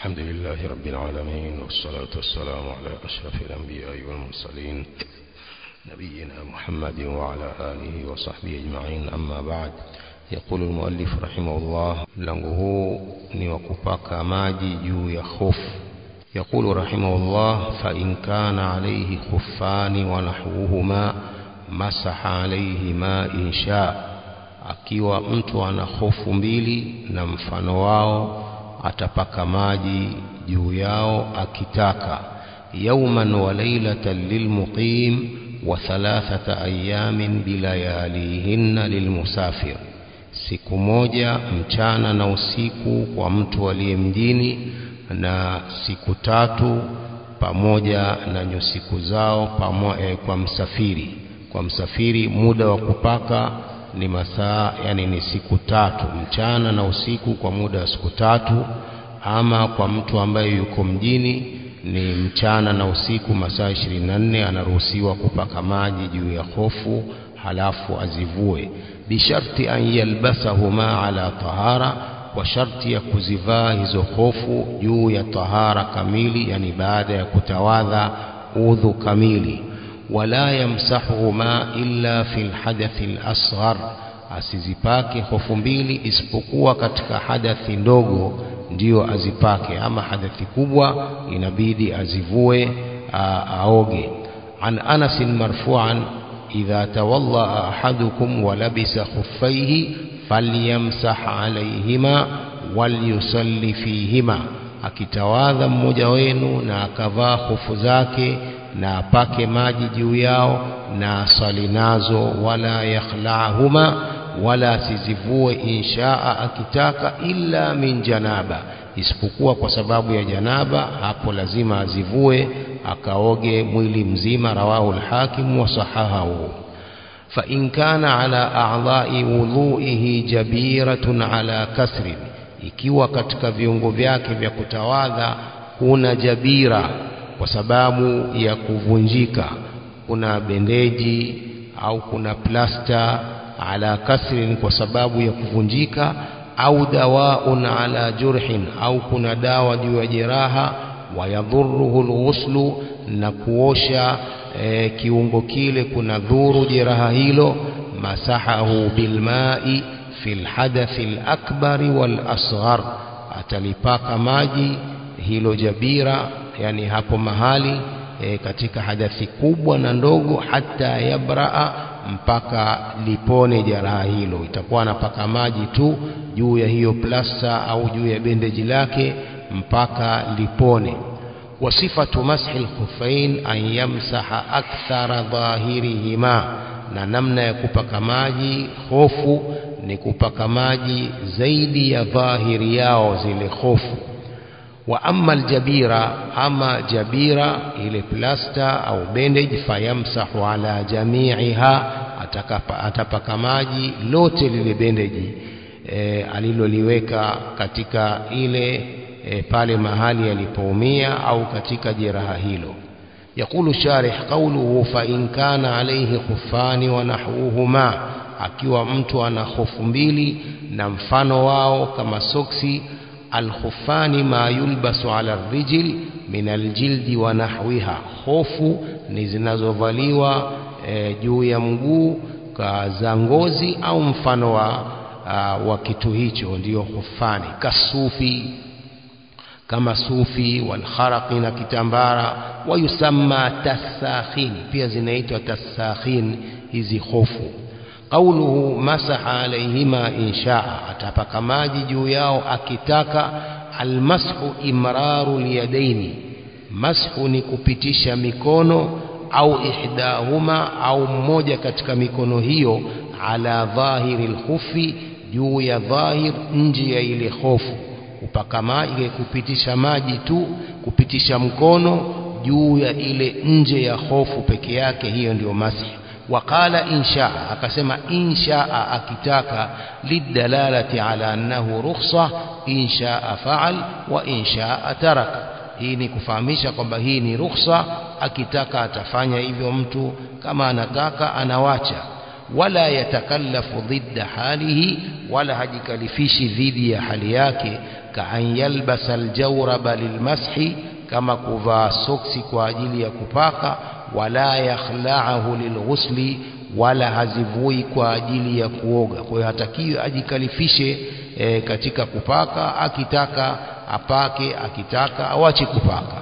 الحمد لله رب العالمين والصلاة والسلام على أشرف الأنبياء والمرسلين نبينا محمد وعلى آله وصحبه أجمعين أما بعد يقول المؤلف رحمه الله مlango ni wa kupaka maji juu ya hofu يقول رحمه الله فإن كان عليه خفان ونحوهما مسح عليهما إن شاء akiwa mtu ana hofu mbili na mfano wao atapaka maji juu yao akitaka yauman wa lailatan lilmuqim wa thalathata ayamin bilayalihinna lilmusafir siku moja mchana na usiku kwa mtu aliye mjini na siku tatu pamoja na nyusiku zao pamo, eh, kwa msafiri kwa msafiri muda wa kupaka ni masaa yani ni siku tatu mchana na usiku kwa muda wa siku tatu ama kwa mtu ambaye yuko mjini ni mchana na usiku masaa 24 anaruhusiwa kupaka maji juu ya hofu halafu azivue bisharti an yalbasahuma ala tahara kwa sharti ya kuzivaa hizo hofu juu ya tahara kamili yani baada ya kutawadha udhu kamili wala yamsahuhuma illa fil hadathi al-asghar asizipake hofu mbili isipokuwa katika hadathi ndogo ndiyo azipake ama hadathi kubwa inabidi azivue aoge an Anas marfu'an idha tawalla ahadukum wa labisa khuffaihi falyamsah alayhima walyusalli fihima akitawadha mmoja wenu na akavaa hofu zake na apake maji juu yao na asali nazo wala yakhlahuma wala asizivue inshaa akitaka illa min janaba isipokuwa kwa sababu ya janaba hapo lazima azivue akaoge mwili mzima rawahu al-hakim wa sahahahu fa in kana ala a'dha'i wudhu'ihi jabiratun ala kasrin ikiwa katika viungo vyake vya kutawadha kuna jabira kwa sababu ya kuvunjika kuna bendeji au kuna plasta ala kasrin kwa sababu ya kuvunjika au dawaun ala jurhin au kuna dawa juu ya jeraha wayadhuruhu alghuslu na kuosha e, kiungo kile kuna dhuru jeraha hilo masahahu bilmai fil hadathi alakbari wal asghar atalipaka maji hilo jabira yani hapo mahali e, katika hadathi kubwa na ndogo hata yabraa mpaka lipone jeraha hilo itakuwa anapaka maji tu juu ya hiyo plasta au juu ya bendeji lake mpaka lipone wasifatu mashi alkhuffain an yamsaha akthara dhahirihima na namna ya kupaka maji hofu ni kupaka maji zaidi ya dhahiri yao zile hofu wa amma aljabira ama jabira ile plasta au bandage fayamsahu ala jami'iha atakapa atapaka maji lote lile bandage e, aliloliweka katika ile e, pale mahali alipoumia au katika jeraha hilo يقول الشارح قوله فإن كان عليه خفان ونحوهما akiwa mtu ana hofu mbili na mfano wao kama soksi alkhufani ma yulbasu ala rijil min aljildi wa nahwiha hofu ni zinazovaliwa e, juu ya mguu za ngozi au mfano wa, uh, wa kitu hicho ndiyo khufani kasufi kama sufi walkharaqi na kitambara wayusamma tasakhin pia zinaitwa tasakhin hizi hofu قوله مسح عليهما إن شاء أتبك ماجي juu yao akitaka almashu imraru liyadaini mashu ni kupitisha mikono au ihdahuma au mmoja katika mikono hiyo ala dhahiri lkhufi juu ya dhahir nje ya ile hofu kupaka maji kupitisha maji tu kupitisha mkono juu ya ile nje ya hofu peke yake hiyo ndio masih وقال إن شاء أكسم إن شاء أكتاك للدلالة على أنه رخصة إن شاء فعل وإن شاء ترك hii ni kufahamisha kwamba hii ni rukhsa akitaka atafanya hivyo mtu kama anataka anawacha wala yatakallafu dhidda halihi wala hajikalifishi dhidi ya hali yake kaan yalbasa aljawraba lilmashi kama kuvaa soksi kwa ajili ya kupaka wala yakhla'ahu lilghusli wala hazivui kwa ajili ya kuoga kwa hiyo hatakiwi ajikalifishe e, katika kupaka akitaka apake akitaka awache kupaka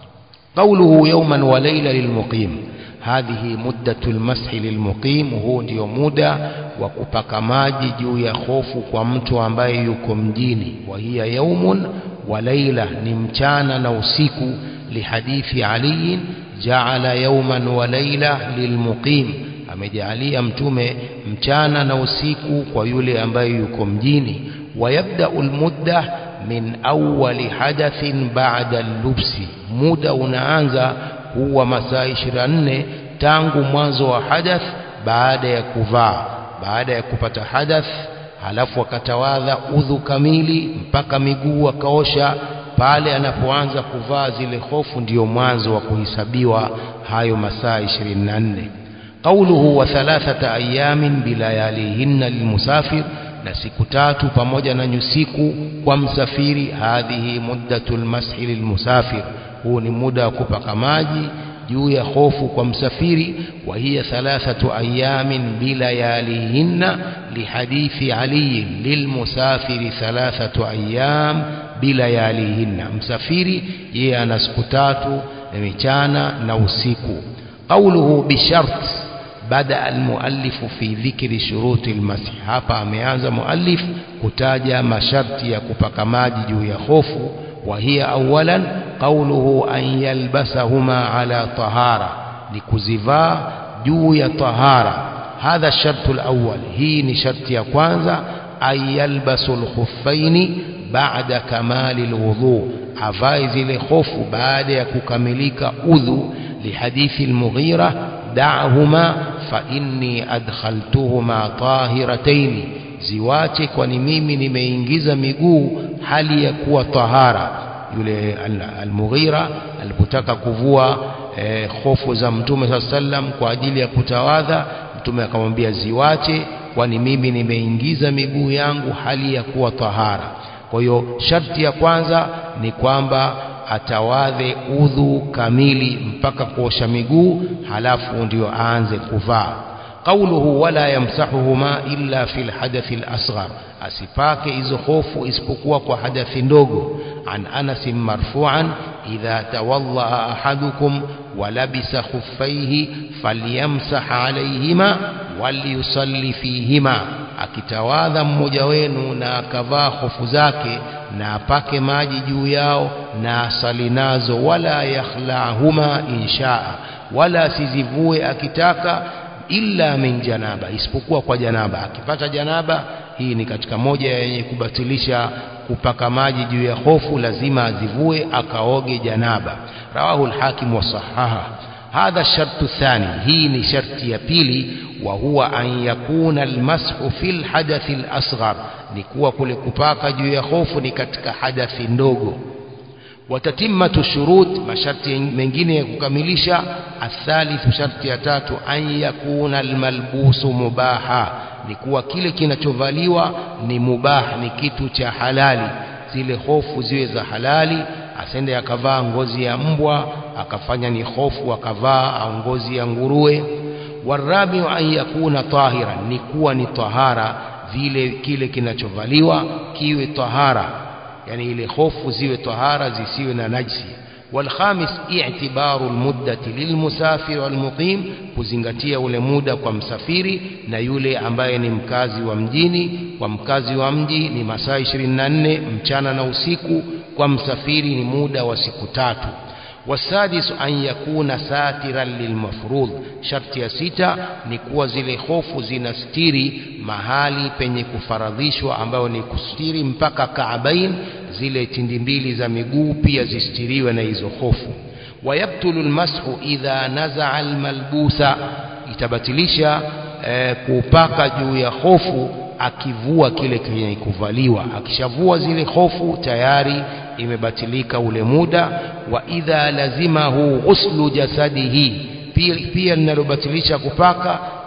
قوله يوما وليلة للمقيم هذه مدة المسح للمقيم هو ndio muda wa kupaka maji juu ya hofu kwa mtu ambaye yuko mjini wa hiya yaumun wa laila ni mchana na usiku lihadithi Ali jaala yauman wa laila lilmuqim amejalia mtume mchana na usiku kwa yule ambaye yuko mjini wayabda'u almudda min awwali hadathin ba'da al-lubsi muda unaanza huwa masaa 24 tangu mwanzo wa hadath baada ya kuvaa baada ya kupata hadath halafu akatawadha udhu kamili mpaka miguu akaosha pale anapoanza kuvaa zile hofu ndiyo mwanzo wa kuhesabiwa hayo masaa 24 قوله وثلاثة أيام بلياليهن للمسافر na siku tatu pamoja na nyusiku kwa msafiri hadhihi muddatul mashi lilmusafir huu ni muda wa kupaka maji juu ya hofu kwa msafiri wa hiya thalathatu ayamin bilayalihinna lihadithi ali lilmusafiri thalathatu ayam bilayalihinna msafiri yeye ana siku tatu na michana na usiku qawluhu bishart بدا المؤلف في ذكر شروط المسح hapa ameanza muallif kutaja masharti ya kupaka maji juu ya hofu wa hiya awalan qawluhu an yalbasahuma ala tahara ni kuzivaa juu ya tahara hadha shartu alawwal hii ni sharti ya kwanza ay yalbasu alkhuffaini ba'da kamali alwudu avae zile hofu baada ya kukamilika udhu lihadithi almughira da'huma fa inni adkhaltuhuma tahiratayn ziwache kwani mimi nimeingiza miguu hali ya kuwa tahara yule al-Mughira alipotaka kuvua eh, hofu za Mtume sallam kwa ajili ya kutawadha Mtume akamwambia ziwache kwani mimi nimeingiza miguu yangu hali ya kuwa tahara kwa hiyo sharti ya kwanza ni kwamba atawadhe udhu kamili mpaka kuosha miguu halafu ndio aanze kuvaa qauluhu wala yamsahuhuma illa fil hadathi al-asghar asipake hizo hofu isipokuwa kwa hadathi ndogo an Anas marfu'an idha tawalla ahadukum wa labisa khuffaihi falyamsah alayhima waliyusalli fihima akitawadha mmoja wenu na akavaa hofu zake na apake maji juu yao na asali nazo wala yakhlahuma inshaa wala sizivue akitaka illa min janaba isipokuwa kwa janaba akipata janaba hii ni katika moja yenye kubatilisha kupaka maji juu ya hofu lazima azivue akaoge janaba rawahu al-hakim wa sahaha hadha shartu thani hii ni sharti ya pili wa huwa an yakuna almashu fil hadathi al-asghar ni kuwa kule kupaka juu ya hofu ni katika hadathi ndogo watatimmatu shurut masharti mengine ya kukamilisha athalithu sharti ya tatu an yakuna almalbusu mubaha ni kuwa kile kinachovaliwa ni mubah ni kitu cha halali zile hofu ziwe za halali asende akavaa ngozi ya mbwa akafanya ni hofu akavaa au ngozi ya nguruwe warabi an yakuna tahira ni kuwa ni tahara vile kile kinachovaliwa kiwe tahara yani ile hofu ziwe tahara zisiwe na najsi والخامس اعتبار المدة للمسافر والمقيم kuzingatia ule muda kwa msafiri na yule ambaye ni mkazi wa mjini kwa mkazi wa mji ni masaa 24 mchana na usiku kwa msafiri ni muda wa siku tatu والسادس أن يكون ساترا للمفروض شرط ya sita ni kuwa zile hofu zinastiri mahali penye kufaradhishwa ambayo ni kustiri mpaka kaabain zile tindi mbili za miguu pia zistiriwe na hizo hofu wayabtulu almashu idha nazaa almalbusa itabatilisha eh, kupaka juu ya hofu akivua kile kenye kuvaliwa akishavua zile hofu tayari imebatilika ule muda wa idha lazimahu ghuslu jasadihi pia, pia linalobatilisha kupaka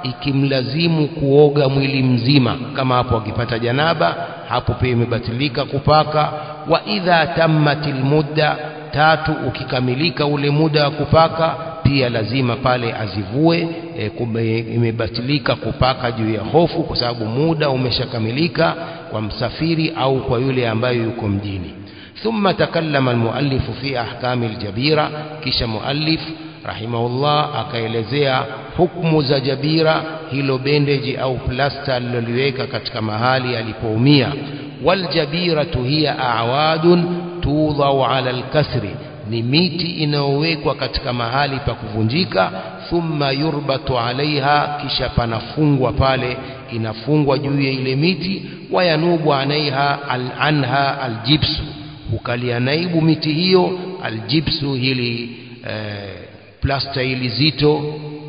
ikimlazimu kuoga mwili mzima kama hapo akipata janaba hapo pia imebatilika kupaka wa idha tammatil mudda tatu ukikamilika ule muda wa kupaka pia lazima pale azivue e, kume, imebatilika kupaka juu ya hofu kwa sababu muda umeshakamilika kwa msafiri au kwa yule ambaye yuko mjini ثم تكلم المؤلف في أحكام الجبيرة كش مؤلف رحمه الله akaelezea hukumu za jabira hilo bendeji au plasta aliloliweka katika mahali alipoumia waljabiratu hiya a'wadun tudhau ala alkasri ni miti inayowekwa katika mahali pa kuvunjika thumma yurbatu alaiha kisha panafungwa pale inafungwa juu ya ile miti wayanubu anaiha al anha aljibsu hukalia naibu miti hiyo aljibsu hili eh, plasta hili zito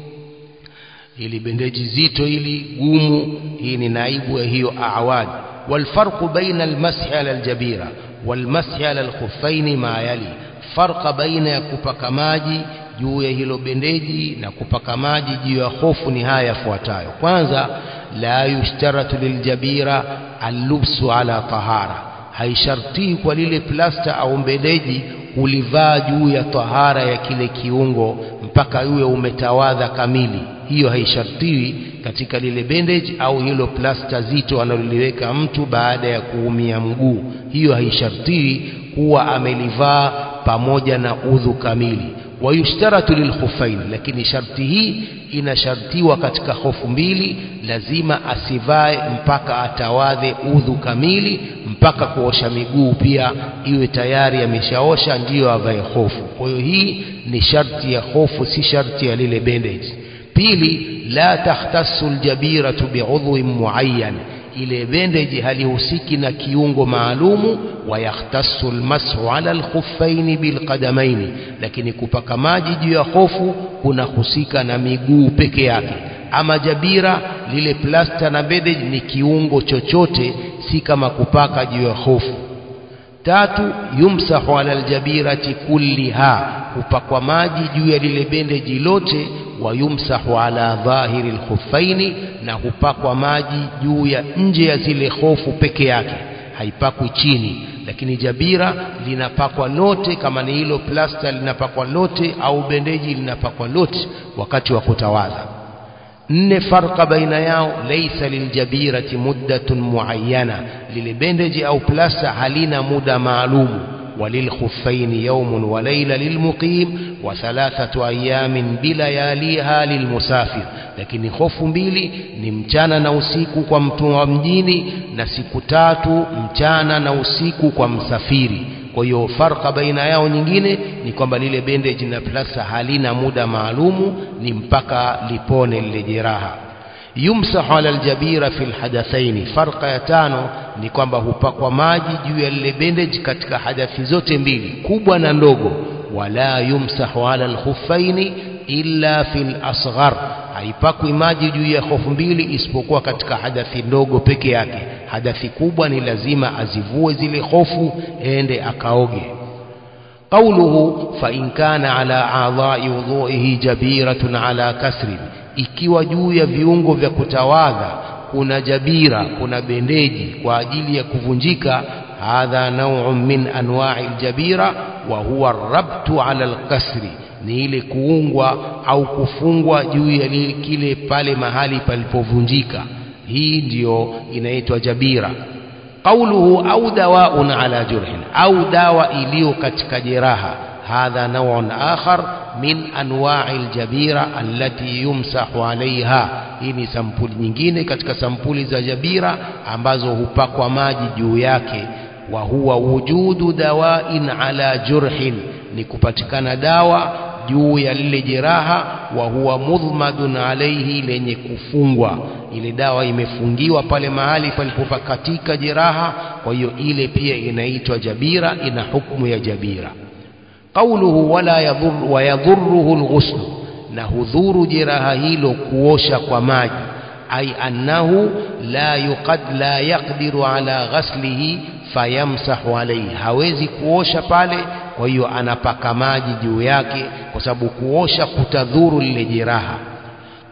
hili bendeji zito hili gumu hii ni naibu ya hiyo awad والفرق بين المسح على الجبيرة والمسح على الخفين ما يلي فرق بين kupaka maji juu ya hilo bendeji na kupaka maji juu ya hofu ni haya yafuatayo kwanza la yushtaratu liljabira allubsu ala tahara haishartii kwa lile plasta au bendeji ulivaa juu ya tahara ya kile kiungo mpaka uwe umetawadha kamili hiyo haishartiwi katika lile bandage au hilo plasta zito analoliweka mtu baada ya kuumia mguu hiyo haishartiwi kuwa amelivaa pamoja na udhu kamili wayushtaratu lilkhufain lakini sharti hii inashartiwa katika hofu mbili lazima asivae mpaka atawadhe udhu kamili mpaka kuosha miguu pia iwe tayari ameshaosha ndiyo avae hofu kwa hiyo hii ni sharti ya hofu si sharti ya lile bandage pili la takhtassu aljabiratu bi'udhwin muayyan ile bendeji halihusiki na kiungo maalumu wayakhtassu almashu ala alkhuffaini bilqadamaini lakini kupaka maji juu ya hofu kunahusika na miguu peke yake ama jabira lile plasta na bendeji ni kiungo chochote si kama kupaka juu ya hofu tatu yumsahu ala aljabirati kulliha hupakwa maji juu ya lile bendeji lote wayumsahu ala dhahiri alkhuffaini na hupakwa maji juu ya nje ya zile hofu peke yake haipakwi chini lakini jabira linapakwa lote kama ni hilo plasta linapakwa lote au bendeji linapakwa lote wakati wa kutawadha nne farqa baina yao laysa liljabirati muddatun muayyana lile bendeji au plasta halina muda maalumu وللخفين يوم وليلة للمقيم وثلاثة أيام بلياليها للمسافر lakini hofu mbili ni mchana na usiku kwa mtu wa mjini na siku tatu mchana na usiku kwa msafiri kwa hiyo farka baina yao nyingine ni kwamba lile bendeji na plasta halina muda maalumu ni mpaka lipone lile jeraha yumsahu ala aljabira fi alhadathaini farqa ya tano ni kwamba hupakwa maji juu ya lile bandage katika hadathi zote mbili kubwa na ndogo wala yumsahu ala alkhuffaini illa fi alasghar haipakwi maji juu ya hofu mbili isipokuwa katika hadathi ndogo peke yake hadathi kubwa ni lazima azivue zile hofu ende akaoge قوله فإن كان على أعضاء وضوئه جبيرة على كسر ikiwa juu ya viungo vya kutawadha kuna jabira kuna bendeji kwa ajili ya kuvunjika hadha nau'un min anwa'i aljabira wa huwa rabtu ala alkasri ni ile kuungwa au kufungwa juu ya kile pale mahali palipovunjika hii ndiyo inaitwa jabira قوله أو دواء على جرح أو دواء iliyo katika jeraha هذا نوع آخر من أنواع الجبيرة التي يمسح عليها hii ni sampuli nyingine katika sampuli za jabira ambazo hupakwa maji juu yake wa huwa wujudu dawain ala jurhin ni kupatikana dawa juu ya lile jeraha wa huwa mudhmadun alaihi lenye kufungwa ile dawa imefungiwa pale mahali palipopakatika jeraha kwa hiyo ile pia inaitwa jabira ina hukumu ya jabira qawluhu wala yadhur wa yadhurruhu alghusl na hudhuru jeraha hilo kuosha kwa maji ay annahu la yuqad la yaqdiru ala ghaslihi fayamsahu alayhi hawezi kuosha pale kwa hiyo anapaka maji juu yake kwa sababu kuosha kutadhuru lile jeraha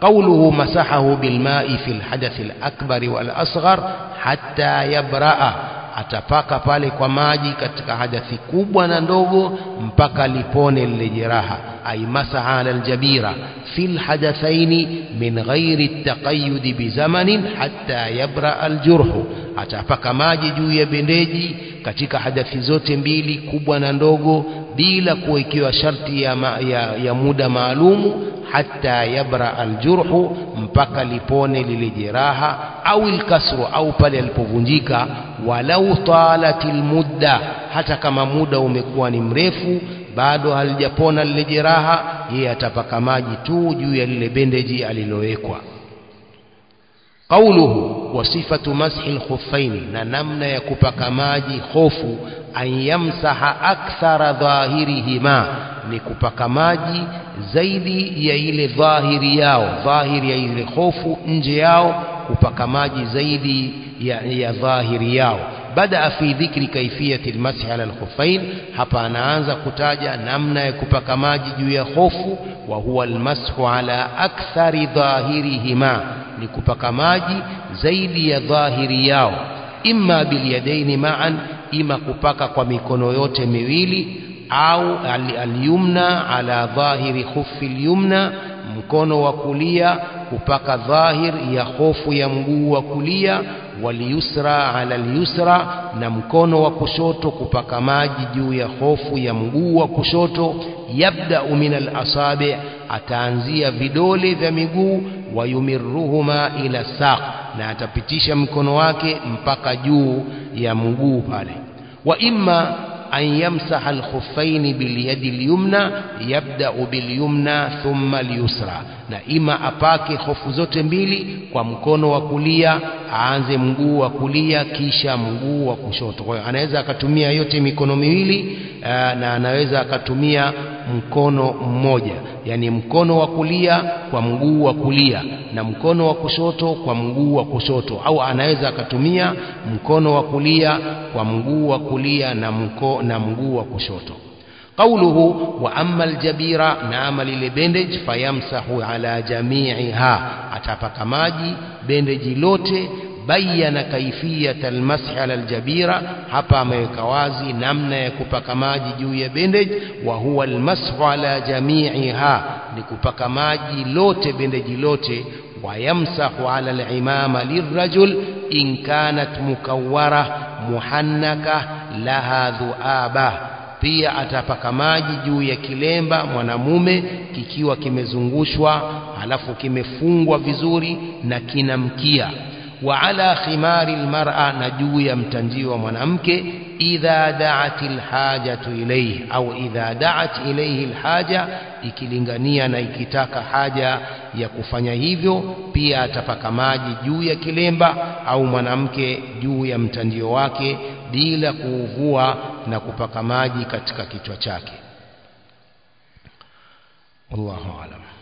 قوله مسحه بالماء في الحدث الأكبر والأصغر حتى يبرأ atapaka pale kwa maji katika hadathi kubwa na ndogo mpaka lipone lile jeraha ay masaha ala aljabira fil hadathaini min ghairi taqayyud bizamanin hatta yabra aljurhu atapaka maji juu ya bendeji katika hadathi zote mbili kubwa na ndogo bila kuwekewa sharti ya, ma, ya, ya muda maalumu hatta yabra aljurhu mpaka lipone lile jeraha au ilkasru au pale alipovunjika walau talatil mudda hata kama muda umekuwa ni mrefu bado halijapona lile jeraha yeye atapaka maji tu juu ya lile bendeji alilowekwa qauluhu wa sifatu mashi alkhuffaini na namna ya kupaka maji hofu an yamsaha akthara dhahirihima ni kupaka maji zaidi ya ile dhahiri yao dhahiri ya ile hofu nje yao kupaka maji zaidi ya, ya dhahiri yao badaa fi dhikri kaifiyati almashi ala alkhuffain hapa anaanza kutaja namna ya kupaka maji juu ya hofu wa huwa almashu ala akthari dhahirihima ni kupaka maji zaidi ya dhahiri yao imma bilyadaini ma'an ima kupaka kwa mikono yote miwili au alyumna ala dhahiri khuffi alyumna mkono wa kulia kupaka dhahir ya hofu ya mguu wa kulia waliyusra ala alyusra na mkono wa kushoto kupaka maji juu ya hofu ya mguu wa kushoto yabda min alasabi ataanzia vidole vya miguu wayumirruhuma ila saq na atapitisha mkono wake mpaka juu ya mguu pale wa imma أن يمسح الخفين باليد اليمنى يبدأ باليمنى ثم اليسرى na ima apake hofu zote mbili kwa mkono wa kulia aanze mguu wa kulia kisha mguu wa kushoto kwa hiyo anaweza akatumia yote mikono miwili aa, na anaweza akatumia mkono mmoja yani mkono wa kulia kwa mguu wa kulia na mkono wa kushoto kwa mguu wa kushoto au anaweza akatumia mkono wa kulia kwa mguu wa kulia na, mko, na mguu wa kushoto قوله وأما الجبيرة نعم للبندج فيمسح على جميعها أتفك ماجي بندج لوتي بين كيفية المسح على الجبيرة hapa ameweka wazi namna ya kupaka maji juu ya bandage wa huwa almashu ala jami'iha ni kupaka maji lote bendeji lote wayamsahu ala alimama lirrajul in kanat mukawwara muhannaka laha dhuaba pia atapaka maji juu ya kilemba mwanamume kikiwa kimezungushwa halafu kimefungwa vizuri na kina mkia wa ala khimari almar'a na juu ya mtandio wa mwanamke idha da'at alhajatu ilayhi au idha da'at ilayhi alhaja ikilingania na ikitaka haja ya kufanya hivyo pia atapaka maji juu ya kilemba au mwanamke juu ya mtandio wake bila kuuvua na kupaka maji katika kichwa chake wallahu alam